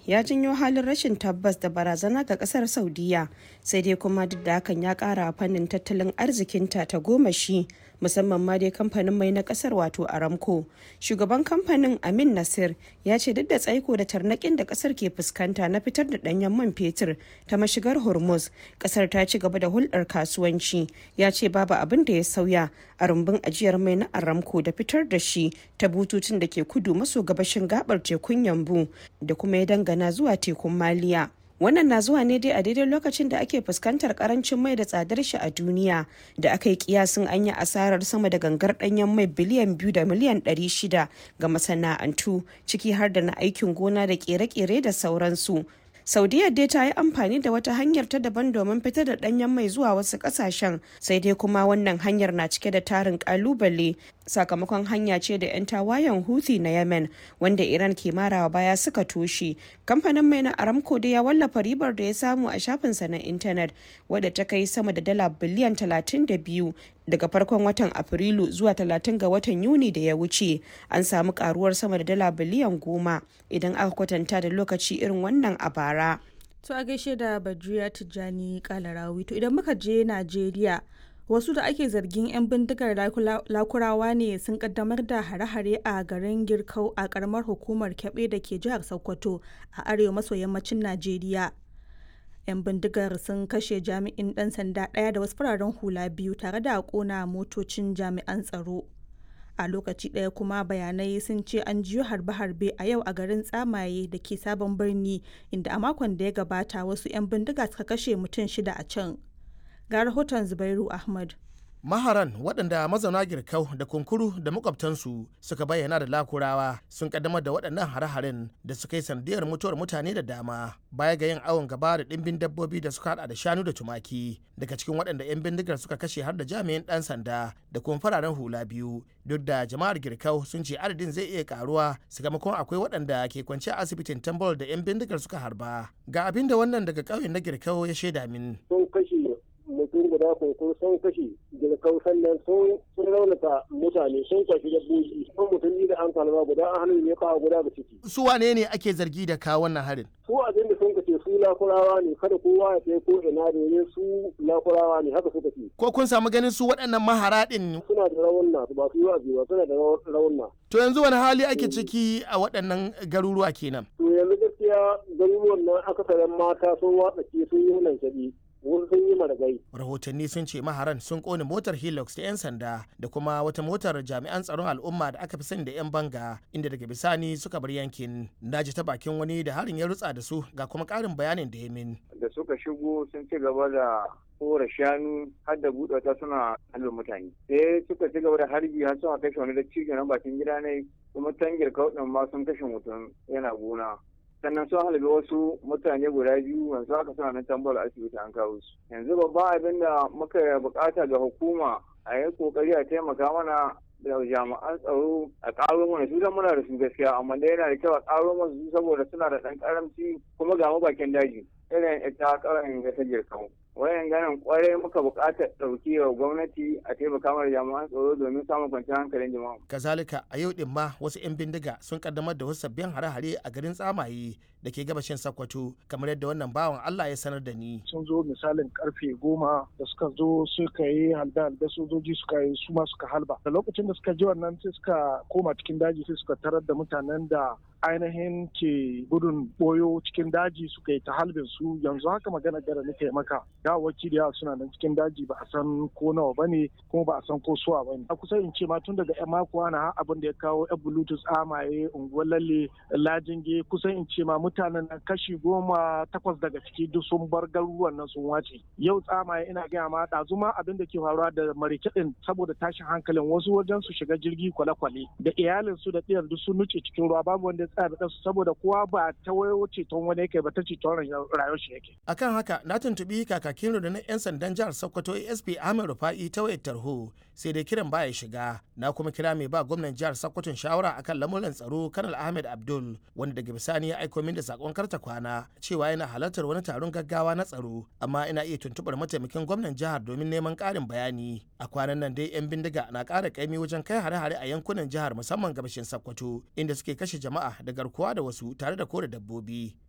ya janyo halin rashin tabbas da barazana ga kasar saudiya sai dai kuma duk da hakan ya kara fannin tattalin arzikinta ta goma shi musamman ma dai kamfanin mai na kasar wato aramco shugaban kamfanin amin nasir ya ce duk da tsaiko da tarnakin da kasar ke fuskanta na fitar da danyen man fetur ta mashigar hormuz kasar ta ci gaba da hulɗar kasuwanci ya ce babu abin da ya sauya a rumbun ajiyar mai na aramco da fitar da shi ta bututun da ke kudu maso gabashin gabar tekun yambu da kuma ya dangana zuwa tekun maliya wannan na zuwa ne dai a daidai lokacin da ake fuskantar karancin mai da tsadar shi a duniya da aka yi kiyasin an yi asarar sama da gangar danyen mai biliyan biyu da miliyan ɗari shida ga masana'antu ciki har da na aikin gona da kere-kere da sauransu saudiya dai ta yi amfani da wata hanyar ta daban domin fitar da danyen mai zuwa wasu kasashen sai dai kuma wannan hanyar na cike da tarin kalubale sakamakon hanya ce da 'yan tawayen houthi na yemen wanda iran ke marawa baya suka toshe kamfanin mai na aramco da ya wallafa ribar da ya samu a shafinsa na intanet wadda ta kai sama da dala biliyan 32 daga farkon watan afrilu zuwa 30 ga watan yuni da ya wuce an samu karuwar sama da dala biliyan goma idan aka kwatanta da lokaci irin wannan a bara To a gaishe da Badriya Tijjani Kalarawi. To idan muka je Najeriya, wasu da ake zargin 'yan bindigar lakurawa ne sun kaddamar da hare-hare a garin Girkau a karamar hukumar Kyaɓe da ke jihar Sokoto a arewa maso yammacin Najeriya. 'Yan bindigar sun kashe jami'in ɗan sanda ɗaya da wasu fararen hula biyu tare da ƙona motocin jami'an tsaro. a lokaci ɗaya kuma bayanai sun ce an jiyo harbe-harbe a yau a garin tsamaye da ke sabon birni inda a makon da ya gabata wasu 'yan bindiga suka kashe mutum shida a can ga rahoton zubairu ahmad maharan waɗanda mazauna girkau da kunkuru da makwabtansu suka bayyana da lakurawa sun kaddamar da waɗannan hare-haren da suka yi sanadiyar mutuwar mutane da dama baya ga yin awon gaba da ɗimbin dabbobi da suka hada da shanu da tumaki daga cikin waɗanda 'yan bindigar suka kashe har da jami'in ɗan sanda da kuma fararen hula biyu duk da jama'ar girkau sun ce adadin zai iya karuwa sakamakon akwai waɗanda ke kwance a asibitin tambol da 'yan bindigar suka harba ga abin da wannan daga ƙauyen na girkau ya shaida min sun kashe mutum guda kunkun sun kashe girkau sannan sun raunata mutane sun kwashi dabbobi sun mutum da an kalma guda an hannun ne kawo guda da ciki. su wane ne ake zargi da kawo wannan harin su abin da sun kace su lakurawa ne kada kowa ya kai ko ina domin su lakurawa ne haka suka ce. ko kun samu ganin su waɗannan mahara ɗin suna da raunna ba su yi wa ba suna da raunna. to yanzu wani hali ake ciki a waɗannan garuruwa kenan. to yanzu gaskiya garuruwan nan akasarin mata sun watsa ke sun yi hunan shaɗi. sun yi maragai. Rahotanni sun ce maharan sun kone motar Hilux ta 'yan sanda da kuma wata motar jami'an tsaron al'umma da aka fi sani da 'yan banga inda daga bisani suka bar yankin. Na ji ta bakin wani da harin ya rutsa da su ga kuma ƙarin bayanin da ya min. Da suka shigo sun ci gaba da kora shanu har da buɗe ta suna halin mutane. Sai suka ci gaba da harbi har suna kashe wani da cikin na bakin gida ne kuma tangir kauɗin ma sun kashe mutum yana gona. sannan sun halabi wasu mutane guda biyu yanzu haka suna nan tambar asibiti an kawo su yanzu babban abin da muka bukata ga hukuma a yi kokari a taimaka mana da jami'an tsaro a karo mana su dan muna da su gaskiya amma dai yana da kyau a karo mana su saboda suna da ɗan karamci kuma ga bakin daji irin ita karan ga ta jirkan wayan ganin kwarai muka buƙatar ɗauki wa gwamnati a taimaka mana jami'an tsaro domin samun kwanciyar hankalin jama'a. kazalika a yau din ma wasu 'yan bindiga sun kaddamar da wasu sabbin hare-hare a garin tsamaye da ke gabashin sakkwato kamar yadda wannan bawan allah ya sanar da ni. sun zo misalin karfe goma da suka zo suka yi halda da sojoji suka yi su ma suka halba da lokacin da suka ji wannan sai suka koma cikin daji sai suka tarar da mutanen da ainihin ke gudun boyo cikin daji suka yi ta halbin su yanzu haka magana gara nake maka gawawaki da yawa suna nan cikin daji ba a san ko nawa ba ne kuma ba a san ko suwa ba ne a kusa in ce ma tun daga yan mako ana abin da ya kawo yan bluetooth amaye unguwar lalle lajinge kusan in ce ma mutanen nan kashi goma takwas daga ciki duk sun bar garuruwan nan sun wace yau tsamaye ina gaya ma ɗazu ma abin da ke faruwa da marikeɗin saboda tashin hankalin wasu wajen su shiga jirgi kwale-kwale da iyalinsu da ɗiyar duk sun nuce cikin ruwa babu wanda tsaya da saboda kowa ba ta wayo ceton wani yake ba ta ceton rayuwar shi yake. Akan haka na tuntubi kakakin rundunar 'yan sandan jihar Sokoto ASP Ahmed Rufa'i ta wayar tarho sai dai kiran baya shiga na kuma kira mai ba gwamnan jihar Sokoton shawara akan lamuran tsaro Kanal Ahmed Abdul wanda daga bisani ya aiko min da sakon karta kwana cewa yana halartar wani taron gaggawa na tsaro amma ina iya tuntubar mataimakin gwamnan jihar domin neman ƙarin bayani a kwanan nan dai 'yan bindiga na ƙara kaimi wajen kai hare-hare a yankunan jihar musamman gabashin Sokoto inda suke kashe jama'a da garkuwa da wasu tare da kore dabbobi